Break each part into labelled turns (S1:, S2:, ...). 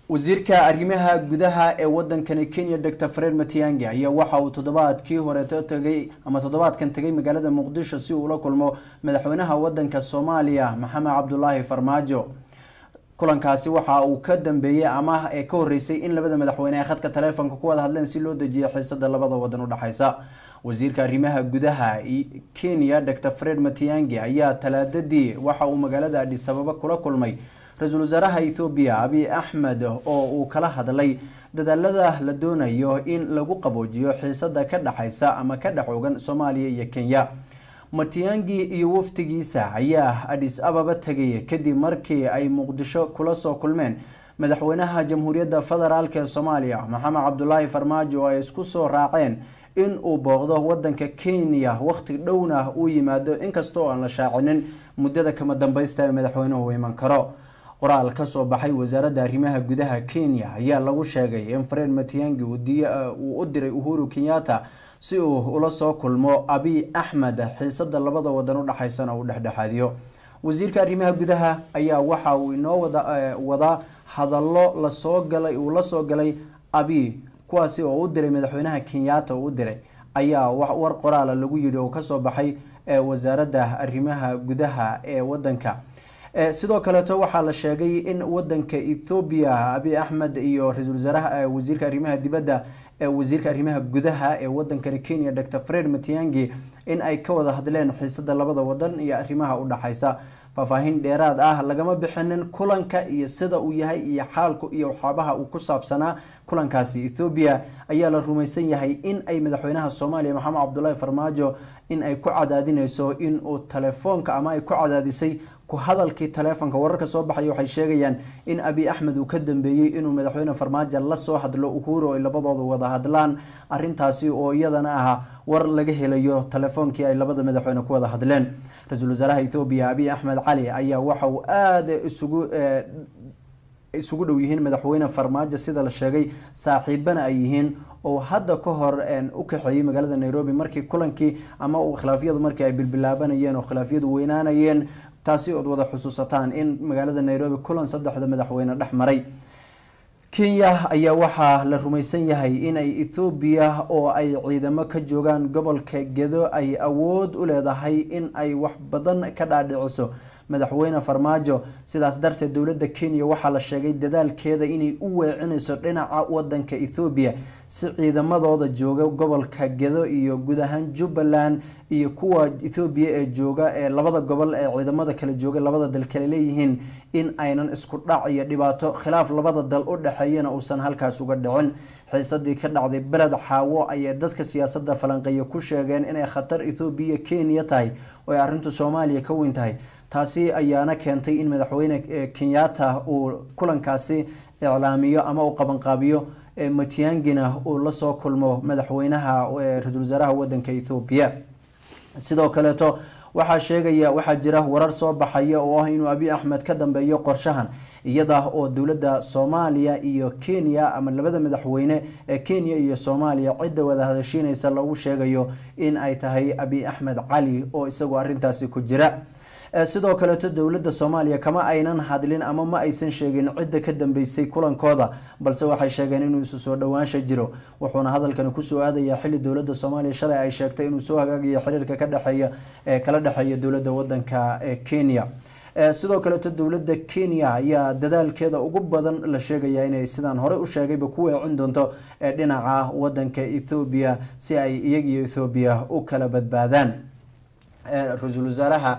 S1: wasiirka arrimaha gudaha ee wadankani kenya dor fred matiangi ayaa waxa uu toddobaadkii horeeto tagay ama toddobaadkan tegay magaalada muqdisho si uu ula kulmo madaxweynaha wadanka soomaaliya maxamed cabdulaahi farmaajo kulankaasi waxa uu ka dambeeyey ama ee ka horeysay in labada madaxweyne ay khadka taleefonka ku wada hadleen si loo dejiyo xiisada labada wadan udhexeysa wasiirka arrimaha gudaha kenya dor fred matiangi ayaa talaadadii waxa uu magaalada adhis ababa kula kulmay ra-iisul wasaaraha ethoobiya abiy axmed oo uu kala hadlay dadaalada la doonayo in lagu qaboojiyo xiisada ka dhexeysa ama ka dhex ogan soomaaliya iyo kenya matiangi iyo waftigiisa ayaa adhis ababa tegay kadib markii ay muqdisho kula soo kulmeen madaxweynaha jamhuuriyadda federaalk ee soomaaliya maxamed cabdulaahi farmaajo oo ay isku soo raaceen in uu booqdo wadanka kenya waqti dhowna uu yimaado inkasta oo aan la shaacinin muddada kama dambeysta ee madaxweynuhu iman karo qoraal kasoo baxay wasaaradda arrimaha gudaha kenya ayaa lagu sheegay in fred matiangi uu u diray uhuru kenyatta si uu ula soo kulmo abiy axmed xiisada labada wadan udhexeysana uu dhexdhexaadiyo wasiirka arrimaha gudaha ayaa waxa uu inoo wadaa hadallo lasoo galay uu la soo galay abiy kuwaasi oo u diray madaxweynaha kenyatta uu u diray ayaa war qoraala lagu yidhi oo kasoo baxay wasaaradda arrimaha gudaha ee wadanka sidoo kaleeto waxaa la sheegay in wadanka ethoobiya abiy axmed iyo ra-isul wasaaraha wasiirka arrimaha dibadda wasiirka arrimaha gudaha ee wadankani kenya dor fred matiangi in ay ka wada hadleen xiisada labada wadan iyo arrimaha udhexeysa faahfaahin dheeraad ah lagama bixinin kulanka iyo sida uu yahay iyo xaalku iyo waxaabaha uu ku saabsanaa kulankaasi ethoobiya ayaa la rumaysan yahay in ay madaxweynaha soomaaliya maxamed cabdulaahi farmaajo in ay ku cadaadineyso in uu telefoonka ama ay ku cadaadisay ku hadalkii taleefonka wararka soo baxaya waxay sheegayaan in abiy axmed uu ka dambeeyey inuu madaxweyne farmaajo lasoo hadlo uhuru ay labadooda wada hadlaan arintaasi oo iyadana ah war laga helayo telefoonkii ay labada madaxweyne ku wada hadleen ra-iisul wasaaraha ethoobiya abiy axmed cali ayaa waxa uu aada isugu isugu dhow yihiin madaxweyne farmaajo sida la sheegay saaxiibana ay yihiin oo hadda ka hor u kaxeeyey magaalada nairobi markii kulankii ama khilaafyadu markii ay bilbilaabanayeen oo khilaafyadu weynaanayeen taasi ood wada xusuusataan in magaalada nairobi kulan saddexda madaxweyne dhex maray kenya ayaa waxaa la rumaysan yahay inay ethoobiya oo ay ciidamo ka joogaan gobolka gedo ay awood u leedahay in ay wax badan ka dhaadhiciso madaxweyne farmaajo sidaas darteed dowladda kenya waxaa la sheegay dadaalkeeda inay u weecinayso dhinaca wadanka ethoobiya si ciidamadooda jooga gobolka gedo iyo guud ahaan jubbaland iyo kuwa ethoobiya ee jooga ee labada gobol ee ciidamada kala jooga labada dal kale leeyihiin in aynan isku dhac iyo dhibaato khilaaf labada dal u dhexeeyana uusan halkaas uga dhicin xiisadii ka dhacday beled xaawo ayay dadka siyaasada falanqeeya ku sheegeen inay khatar ethoobiya kenya tahay oo ay arrintu soomaaliya ka weyn tahay taasi ayaana keentay in madaxweyne kenyatta uu kulankaasi iclaamiyo ama uu qabanqaabiyo matiangina uu lasoo kulmo madaxweynaha ra-isul wasaaraha wadanka ethoobiya sidoo kaleeto waxaa sheegaya waxaa jira warar soo baxaya oo ah inuu abiy axmed ka dambeeyo qorshahan iyada oo dowladda soomaaliya iyo kenya ama labada madaxweyne ee kenya iyo soomaaliya cidda wada hadashiinaysa lagu sheegayo in ay tahay abiy axmed cali oo isagoo arintaasi ku jira sidoo kaleeto dowladda soomaaliya kama aynan hadlin ama ma aysan sheegin cidda ka dambeysay kulankooda balse waxay sheegeen inuu isu soo dhowaansha jiro wuxuuna hadalkani kusoo aadaya xili dowladda soomaaliya shalay ay sheegtay inuu soo hagaagayo xiriirka ka dhexeeya ee kala dhexeeya dowladda wadanka ee kenya sidoo kaleeto dowladda kenya ayaa dadaalkeeda ugu badan la sheegaya inay sidaan horey u sheegayba ku weecin doonto dhinaca wadanka ethoobiya si ay iyagiyo ethoobiya u kala badbaadaan ra-iisul wasaaraha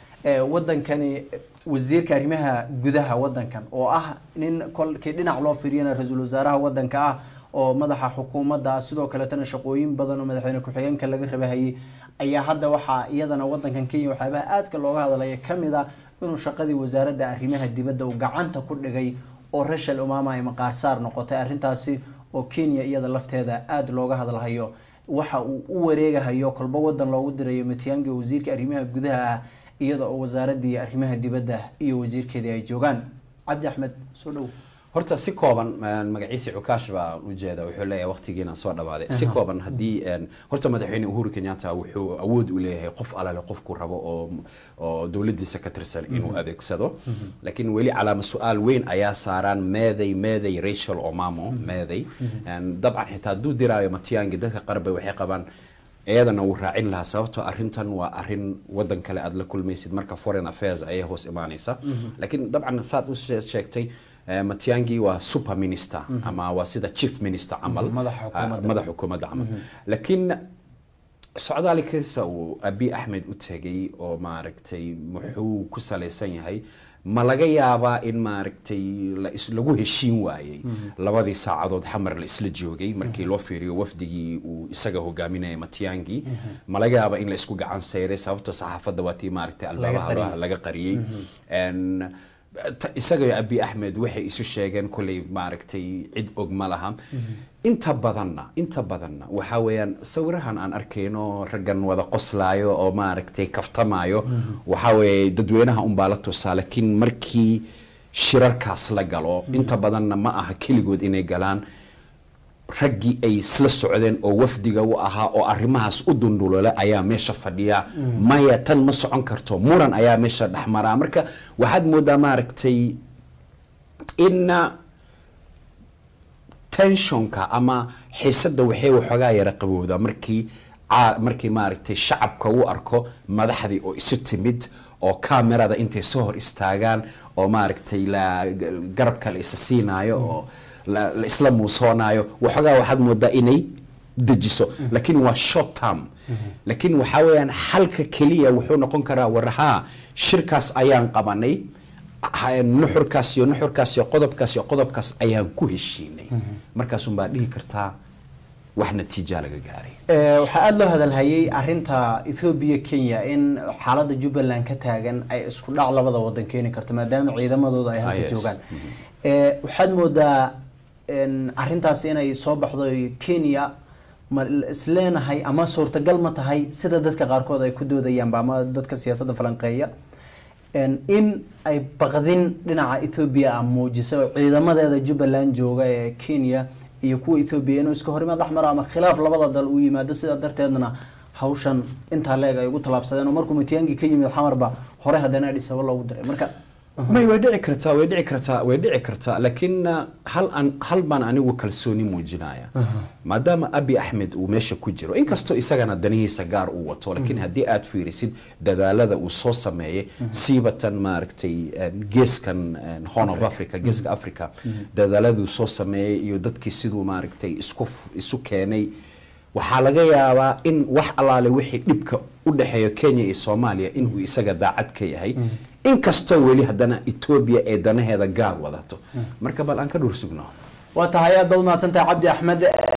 S1: wadankani wasiirka arrimaha gudaha wadankan oo ah nin kolkii dhinac loo fiiriyana ra-iisul wasaaraha wadanka ah oo madaxa xukuumadda sidoo kaletana shaqooyin badan oo madaxweyne ku-xigeenka laga rabahayay ayaa hadda waxaa iyadana wadankan kenya waxyaabaha aadka looga hadlaya kamid a inuu shaqadii wasaaradda arrimaha dibadda uu gacanta ku dhigay oo rashal umama ay maqaarsaar noqotay arrintaasi oo kenya iyada lafteeda aada looga hadlahayo waxa uu u wareegahayo kolba wadan loogu dirayo matiangi wasiirka arrimaha gudaha ah iyada oo wasaaradii arrimaha dibadda iyo wasiirkeedii ay joogaan cabdi axmed soo dhow
S2: horta si kooban een, magaciisa cukaash baa ujeeda wuxuu leeyahay waqtigiina soo dhawaaday si kooban haddii een, horta madaxweyne uhuru kenyatta wuxuu awood u leeyahay qof alale qofku rabo oo oo dowladiisa ka tirsan inuu adeegsado laakiin weli calaama su-aal weyn ayaa saaraan meeday meeday rachel omamo meeday Een, dabcan xitaa hadduu diraayo matiangi dadka qarbe waxay qabaan iyadana wuu raacin lahaa sababtoo arrintan waa arrin wadan kale aad la kulmaysid marka foreign affairs ayay hoos imaanaysa laakiin dabcan saad u shee- sheegtay eh, matiangi waa super minister ama waa sida chief minister camal
S1: Madaxa xukuumadda.
S2: Ah, madaxa xukuumadda camal laakiin socdaalkiisa uu abi axmed u tegay oo maaragtay muxuu ku salaysan yahay ma laga yaabaa in maaragtay la is- lagu heshiin waayey labadii saacadood xamar la isla joogay markii loo fiiriyo wafdigii uu isaga hogaaminaya matiangi ma laga yaabaa in la isku gacan sayray sababtoo saxaafadda waa tii maaragtay albabaha
S1: qariyey.
S2: loo- laga qariyey En, ta- isaga iyo abi axmed waxay isu sheegeen kolley maaragtay cid og ma laha inta badanna inta badanna waxaa weeyaan sawirahan aan arkayno raggan wada qoslaayo oo maaragtay kaftamayo waxaa weeye dadweynaha unbaa la tusaa laakiin markii shirarkaas la galo inta badanna ma aha keligood inay galaan raggii ay isla socdeen oo wafdiga u ahaa oo arrimahaas u dundulole ayaa meesha fadhiya maya tan ma socon karto muran ayaa meesha dhexmaraa marka waxaad moodaa maaragtay in tensionka ama xiisadda waxay waxoogaa yara qabowdaa markii caa- markii maaragtay shacabka u arko madaxdii oo isu timid oo kamerada intay soo hor istaagaan oo maaragtay la garabka la isa siinaayo oo la la isla muusoonayo waxoogaa waxaad moodaa inay dejiso laakiin waa short term laakiin waxaa weeyaan xalka keliya wuxuu noqon karaa warahaa shirkaas ayaan qabanay ha- nuxurkaas iyo nuxurkaas iyo qodobkaas iyo qodobkaas ayaan ku heshiinay markaasun baa dhihi kartaa wax natiijaa laga gaaray
S1: Eh, waxaa aada loo hadalhayay arinta ethoobiya kenya in xaaladda jubbaland ka taagan ay isku dhac labada wadan keeni karto maadaama ciidamadooda ay
S2: Ah,
S1: halka
S2: yes.
S1: joogaan Eh, waxaad moodaa in arintaasi inay soo baxdo kenya ma isleenahay ama suurtagal ma tahay sida dadka qaarkood ay ku doodayaanba ama dadka siyaasadda falanqeeya En in ay baqdin dhinaca ethoobia ah muujiso oo ciidamadeeda jubbaland jooga ee kenya iyo kuwa ethoobia inuu iska horimaad dhex maro ama khilaaf labada dal uu yimaado sidaa darteedna hawshan intaa leeg ay ugu tallaabsadeen oo markuu matiyaangi ka yimid xamarba hore haddana dhisabo loogu diray marka
S2: may way dhici kartaa way dhici kartaa way dhici kartaa laakiin uh, hal an hal baan anigu kalsooni muujinaya maadaama abi axmed uu meesha ku jiro inkastoo isagana danihiisa gaar uu wato laakiin haddii aad fiirisid dadaalada uu soo sameeyey siibatan maaragtay en, geeskan en, horn of africa geeska africa dadaaladuu soo sameeyey iyo dadkii siduu maaragtay isku f- isu keenay waxaa laga yaabaa in wax allaale wixii dhibka u dhexeeya kenya iyo soomaaliya inuu isaga daacad ka yahay inkastoo weli haddana etoobiya ee danaheeda gaar wadato marka bal aan ka dhur sugno
S1: waa tahay aad baad umahadsantahay cabdi axmed